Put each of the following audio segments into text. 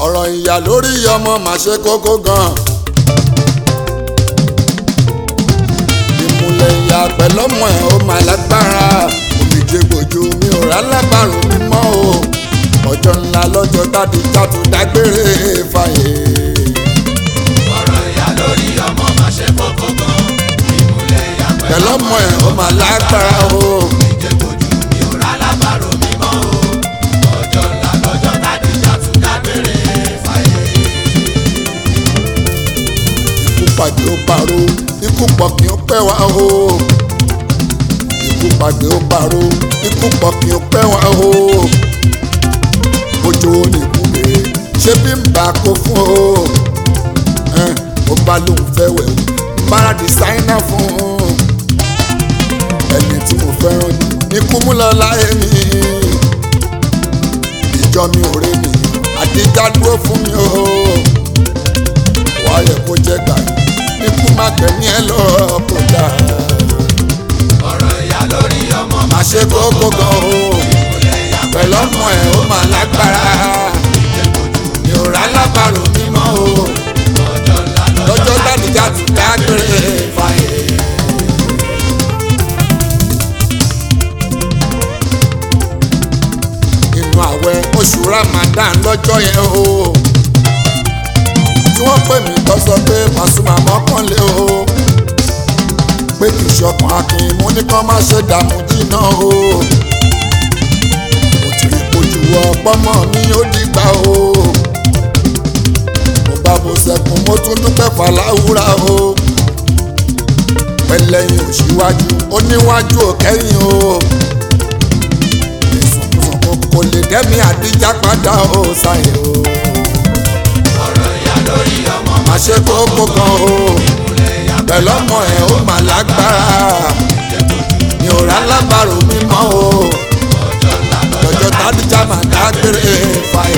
ọ̀rọ̀ ìyá lórí ọmọ mà ṣe kókó gan. ìmùlẹ̀ ìyá pẹ̀lọ́mọ ẹ̀ ó mà lágbára òmìjẹ gbòjú mi ò rà lábàrún mímọ́ o ọjọ́ ńlá lọ́jọ́ tàbí tàtú dágbére fàyè. ọ̀rọ̀ ìyá lórí ọmọ máa ṣe kókó gan. ìmùlẹ̀ ìyá pẹ̀lọ́mọ ẹ̀ ó mà lágbára o ìjẹ́kojú mi ò rà lábàrò mímọ́ o. ọjọ́ ńlá lọ́jọ́ tàdíjà tún dágbére fàyè. ikú pàdé ó paró ikú pọ̀ kí ó pẹ́ wá o ikú pàdé ó paró ikú pọ̀ kí ó pẹ́ wá o ojú ó ní ikú rèé ṣé bí n bá kó fún o ẹn, ó bá lóun fẹ́ wẹ̀ o bára dìsáínà fún un ẹni tí mo fẹ́ràn jù ikú mú lọ láyé mi ìjọ mi ò rè mí àdíjà dúró fún mi o wàá yẹ kó jẹ́ gbà ikú má gbẹ̀mí ẹ lọ kó dáa ọ̀rọ̀ ìyá lórí ọmọ má ṣe kókó gan o ìmùlẹ̀ ìyá pẹ̀lú ọmọ ẹ̀ ó mà lágbára mi ò rà lábàrò mímọ́ o ọjọ́ ńlá lọ́jọ́ dádìjà ti dágbére fàyè. inú àwẹ̀ oṣù Ramadan lọ́jọ́ yẹn o tí wọ́n pè mí tó sọ pé Pasuma mọ́kànlé o pé kì í ṣọkàn akin mú ní kán má ṣe dààmú jìnnà o mo ti rí kojú ọpọmọ mi ó dìgbà o mo bá bo sẹkùn mo tún dúpẹ́ fàlàwúrà o pẹlẹyìn òṣìwájú oníwájú òkẹyìn o ìsùnkùn kò lè dẹ́mi àdíjà padà o ṣàyè o ọ̀rọ̀ ìyá lórí ọmọ má ṣe kókó kan o ìmùlẹ̀ ìyá pẹ̀lú ọmọ ẹ̀ ó mà lágbára mi ò rà lábàrò mímọ́ o ọjọ́ ńlá lọ́jọ́ tádìjà máa dágbére fàyè.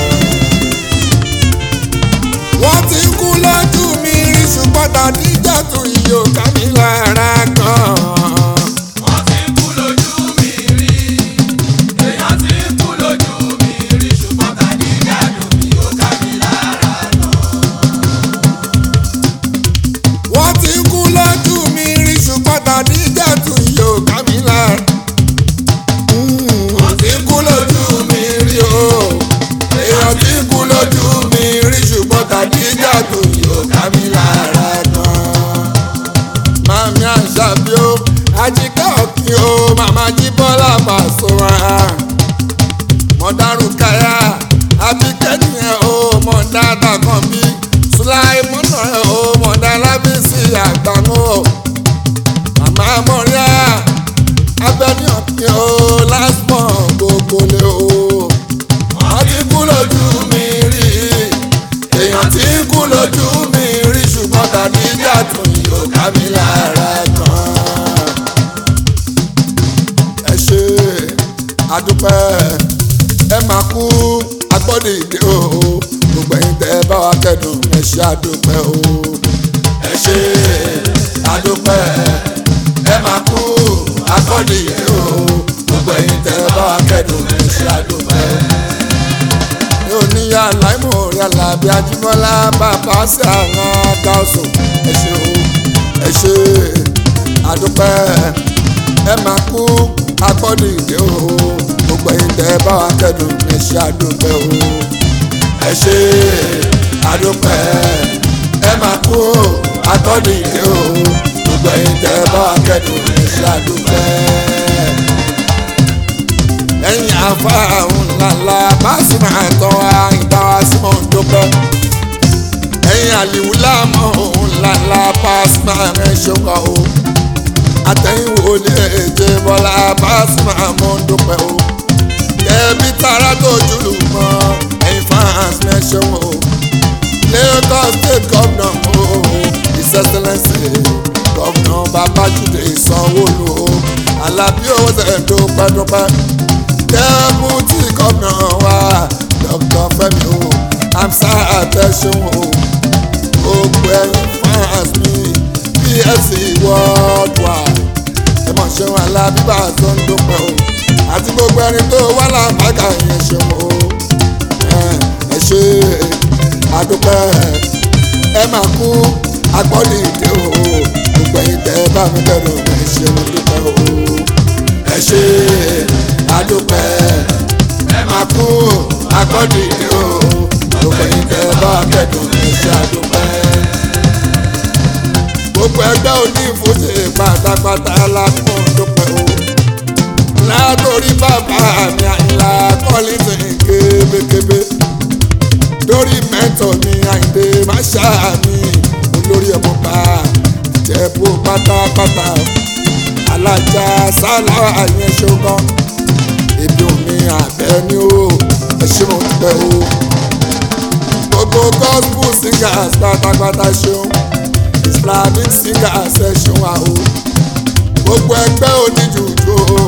wọ́n ti kú lójú mi rí ṣùgbọ́n tàdíjà tún iye òkà mi lára gan. wọ́n ti kú lójú mi rí èèyàn ti kú lójú mi rí ṣùgbọ́n tàdíjà dùn mí ó ká mi lára náà. wọ́n ti kú lójú mi rí ṣùgbọ́n tàdíjà tún iye òkà mi lára. wọ́n ti kú lójú mi rí o èèyàn ti kú lójú mi rí ṣùgbọ́n tàdíjà tún iye òkà mi lára gan. Mami Àṣàbí o, Àjíkẹ́ Òkì o, Màmá Jíbọ́lá Pasuma. Mọ̀dárù Káyà, Àbíkẹ́ nìyẹn o, Mọ̀dá Dàkànbí. Sùláìmọ́nà ẹ̀ o, Mọ̀dá Lábísí Àgbàmú o. Màmá Mọ̀ríà, Abẹ́ni Òkì o, Lásmọ̀ gbogbo lé o. Wọ́n ti kú lójú mi rí, èèyàn ti kú lójú mi rí ṣùgbọ́n tàbí jàdùn yóò ká mi lára gan. ẹ ṣe àdúpẹ́ ẹ máa kú agbọ́dọ̀ ìdè o gbogbo ẹ̀yin tẹ́ ẹ bá wa kẹ́dùn ẹ ṣe àdúpẹ́ o. ẹ ṣe àdúpẹ́ ẹ máa kú agbọ́dọ̀ ìdè o gbogbo ẹ̀yin tẹ́ ẹ bá wa kẹ́dùn ẹ ṣe àdúpẹ́ ní oníyà láìmọ̀ yàrá bí ajímọ́lá bàbá sí àwọn gáàsù ẹ ṣé o ẹ ṣé àdúpẹ́ ẹ máa kú agbọ́dọ̀ ìdè o gbogbo ẹ̀yin tẹ́ ẹ bá wa kẹ́dùn ẹ ṣé àdúpẹ́ o ẹ ṣé àdúpẹ́ ẹ máa kú agbọ́dọ̀ ìdè o gbogbo ẹ̀yin tẹ́ ẹ bá wa kẹ́dùn ẹ ṣé àdúpẹ́ lẹ́yìn afárahùn ńláńlá báàsì máa tán àyìnbá wa sí mọ̀ ń dúpẹ́. ẹ̀yìn àlìwú láàmú ńláńlá báàsì máa rẹ̀ ṣọ́kọ̀ o. àtẹ̀yìnwó lè jẹ bọ́lá báàsì máa mọ̀ ń dúpẹ́ o. kẹ́bí tara tó jùlù mọ́ ẹ̀yìn fans mẹ́ṣẹ́ o. Lagos state governor o his excellence governor Babájídé Sanwó-Olú o Alábí owó tẹ̀ dúpẹ́ dúpẹ́ dẹ́bùtì gómìnà wa dr fẹ́mi o amsa àtẹ̀sùn o gbogbo ẹ̀yin fans mi psc worldwide ẹ mọ̀ ṣeun alábíbà tó ń dúpẹ́ o àti gbogbo ẹni tó wà lápákà yẹn ṣeun o ẹ ṣe adúpẹ́ ẹ máa kú agbọ́lì ìdè o gbogbo ẹ̀yin tẹ́ ẹ bá mi kẹ́dùn ẹ ṣe mo dúpẹ́ o ẹ ṣe adúpẹ́ ẹ máa kú agbọ́lì ìdè o gbogbo ẹ̀yin tẹ́ ẹ bá mi kẹ́dùn ẹ ṣe adúpẹ́ gbogbo ẹgbẹ́ òní ìfúnṣe pátápátá lápò dúpẹ́ o látòrí bàbá mi àyìnlá kọ́lìtì kébékébé lórí mẹ́tọ̀ mi àyìndé máṣá mi olórí ọmọọba ìjẹ̀bú pátápátá alájà sálà àyẹn ṣogan ebi omi àbẹ́ ni ó ẹ ṣe mo dúpẹ́ o gbogbo gospel singers pátápátá ṣeun islamic singers ẹ ṣeun wa o gbogbo ẹgbẹ́ oníjùjú o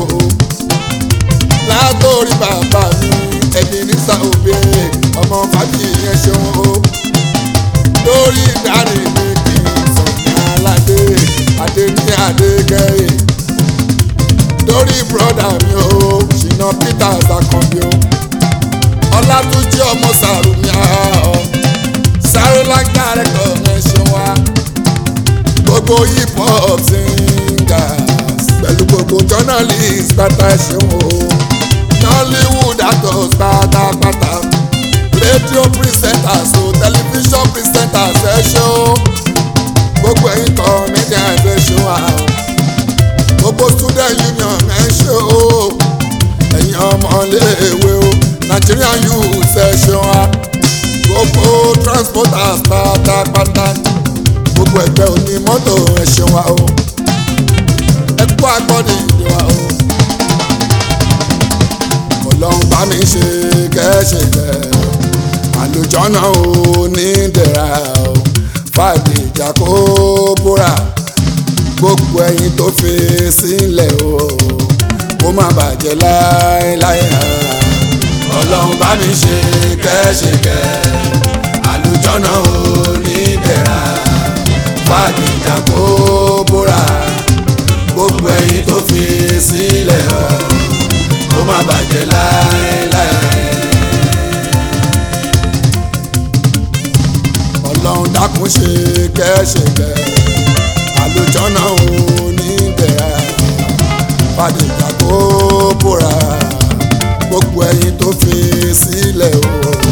látòrí bàbá mi ẹni nísà òbí ọmọ fàájì yẹn ṣeun o lórí ìdarí mi kì í sọ̀ní aládé adé ní adé gẹ̀ẹ́ lórí bùrọ̀dà mi o ṣìnà peters akànbí o ọlátúnjí ọmọ sàrùmí ọ sáré lágbára ẹ̀kọ́ ẹ̀ ṣeun wa gbogbo hip hop singers pẹ̀lú gbogbo journalist pátá ẹ̀ ṣeun o nollywood actors pátápátá radio presenters o television presenters ẹ ṣe o gbogbo ẹ̀yin comedians ẹ ṣe wa o gbogbo student union ẹ ṣe o ẹ̀yin ọmọléèwé o nigerian youths ẹ ṣe wa gbogbo transporters pátápátá gbogbo ẹgbẹ́ onímọ́tò ẹ ṣe wa o ẹ kú agbọ́dì ìdí wa o ọlọ́run bá mi ṣe kẹ́ṣẹ̀kẹ́ àlùjọ́nà ò ní dẹ̀ra o fàdé ìjà kó búra gbogbo ẹyin tó fi sílẹ̀ o kó má bàjẹ́ láéláé ọlọ́run bá mi ṣe kẹ́ṣẹ̀kẹ́ àlùjọ́nà ò ní dẹ̀ra fàdé ìjà kó búra gbogbo ẹyin tó fi sílẹ̀ o kó má bàjẹ́ láéláé. ọlọ́run dákun ṣe kẹ́ṣẹ̀kẹ́ àlùjọ́nà òní bẹ̀rẹ̀ fàdíjà kó bóra gbogbo ẹyin tó fi sílẹ̀ o